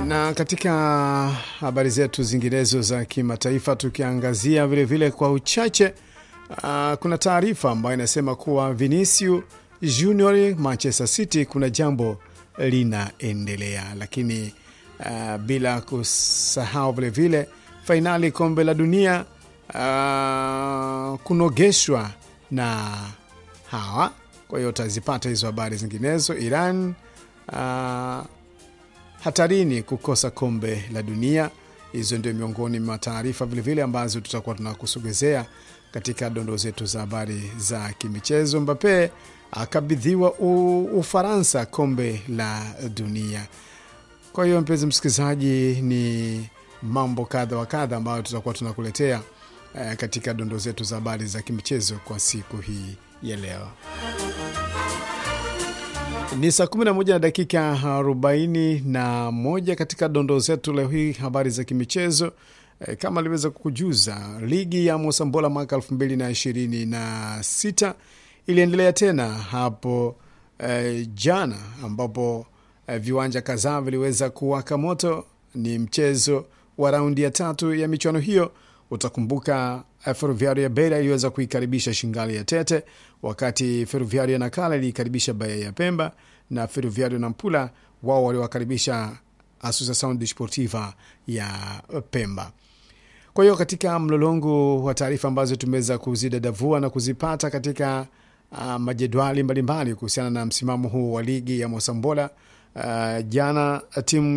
Na katika habari zetu zinginezo za kimataifa, tukiangazia vilevile vile kwa uchache uh, kuna taarifa ambayo inasema kuwa Vinicius Junior Manchester City kuna jambo linaendelea, lakini uh, bila kusahau vilevile fainali kombe la dunia uh, kunogeshwa na hawa. Kwa hiyo utazipata hizo habari zinginezo. Iran uh, hatarini kukosa kombe la dunia. Hizo ndio miongoni mwa taarifa vilevile ambazo tutakuwa tunakusogezea katika dondoo zetu za habari za kimichezo. Mbape akabidhiwa Ufaransa kombe la dunia. Kwa hiyo mpenzi msikilizaji, ni mambo kadha wa kadha ambayo tutakuwa tunakuletea eh, katika dondoo zetu za habari za kimichezo kwa siku hii ya leo. Ni saa 11 na dakika 41 katika dondoo zetu leo hii, habari za kimichezo. E, kama aliweza kukujuza, ligi ya Mosambola mwaka 2026 iliendelea tena hapo e, jana ambapo e, viwanja kadhaa viliweza kuwaka moto. Ni mchezo wa raundi ya tatu ya michuano hiyo. Utakumbuka Ferroviario ya Beira iliweza kuikaribisha Shingali ya Tete, wakati Ferroviario ya Nakala iliikaribisha Bahia ya Pemba na Ferroviario na Mpula wao waliwakaribisha Associação Desportiva ya Pemba. Kwa hiyo katika mlolongo wa taarifa ambazo tumeweza kuzidadavua na kuzipata katika uh, majedwali mbalimbali kuhusiana na msimamo huu wa ligi ya Mosambola uh, jana timu